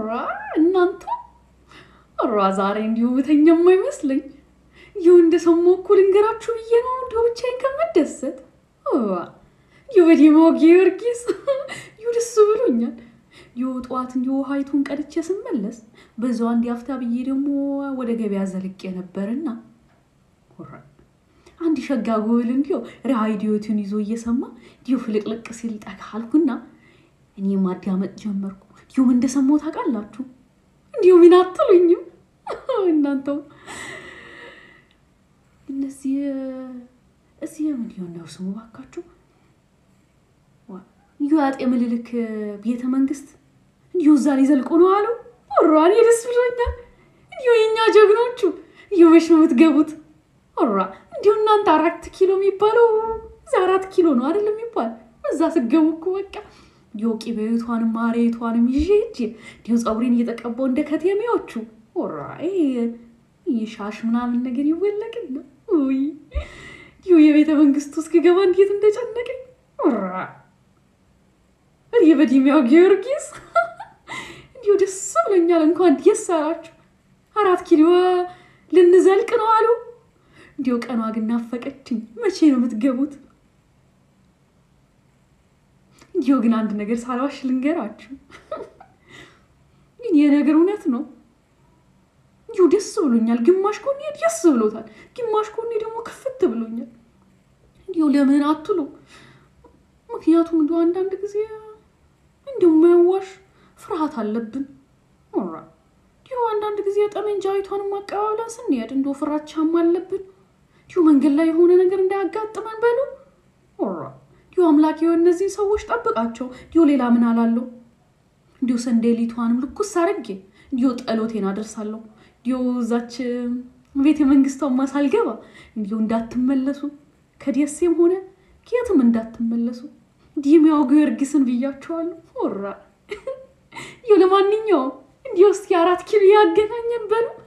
ራ እናንተ ራ ዛሬ እንዲሁ ብተኛም አይመስለኝ። ይሁ እንደሰማሁ እኮ ልንገራችሁ ብዬ ነው እንዲሁ ብቻዬን ከመደሰት ይሁ በዲማው ጊዮርጊስ ይሁ ደስ ብሎኛል። ይሁ ጠዋት እንዲሁ ውሃይቱን ቀድቼ ስመለስ በዛው አንድ አፍታ ብዬ ደግሞ ወደ ገበያ ዘልቄ ነበርና አንድ ሸጋ ጎብል እንዲሁ ራዲዮቱን ይዞ እየሰማ እንዲሁ ፍልቅልቅ ሲል ጠጋ አልኩና እኔ ማዳመጥ ጀመርኩ። እንዲሁም እንደሰማሁ ታውቃላችሁ። እንዲሁ ምን አትሉኝም እናንተው እነዚህ እዚህ ምን ሊሆን ነው ስሙ ባካችሁ? እንዲሁ አጤ ምኒልክ ቤተ መንግስት እንዲሁ እዛ ሊዘልቁ ነው አሉ። ራ እኔ ደስ ብሎኛል። እንዲሁ የእኛ ጀግኖቹ እንዲሁ መች ነው የምትገቡት? ራ እንዲሁ እናንተ አራት ኪሎ የሚባለው እዛ አራት ኪሎ ነው አይደለም የሚባል እዛ ስገቡ እኮ በቃ እንዲሁ ቂቤቷንም ማሬቷንም ይዤ ሂጅ እንዲሁ ፀጉሬን እየተቀባው እንደ ከተሜዎቹ ራ ሻሽ ምናምን ነገር ይወለቅና ውይ እንዲሁ የቤተ መንግስቱ እስክገባ እንዴት እንደጨነቀኝ ራ እኔ በዲሚያው ጊዮርጊስ እንዲሁ ደስ ብሎኛል። እንኳን ደስ አላችሁ። አራት ኪሎ ልንዘልቅ ነው አሉ። እንዲሁ ቀኗ ግን ናፈቀችኝ። መቼ ነው የምትገቡት? እንዲሁ ግን አንድ ነገር ሳልዋሽ ልንገራችሁ፣ ይህ ነገር እውነት ነው። እንዲሁ ደስ ብሎኛል። ግማሽ ኮኔ ደስ ብሎታል፣ ግማሽ ኮኔ ደግሞ ክፍት ብሎኛል። እንዲሁ ለምን አትሉ? ምክንያቱም እንዲሁ አንዳንድ ጊዜ እንዲሁ የማያዋሽ ፍርሃት አለብን። ራ እንዲሁ አንዳንድ ጊዜ ጠመንጃ አይቷንም አቀባብለን ስንሄድ እንዲሁ ፍራቻም አለብን። እንዲሁ መንገድ ላይ የሆነ ነገር እንዳያጋጥመን በሉ ራ እንዲሁ አምላክ የሆነ እነዚህ ሰዎች ጠብቃቸው። እንዲሁ ሌላ ምን አላለሁ? እንዲሁ ሰንዴሊቷንም ልኩስ አድርጌ እንዲሁ ጠሎቴን አደርሳለሁ። እንዲሁ እዛች ቤተ መንግስቷማ ሳልገባ እንዲሁ እንዳትመለሱ ከደሴም ሆነ ከየትም እንዳትመለሱ ዲሚያው ጊዮርጊስን ብያቸዋለሁ። ራ እንዲሁ ለማንኛውም እንዲሁ እስኪ አራት ኪሎ ያገናኘን በሉ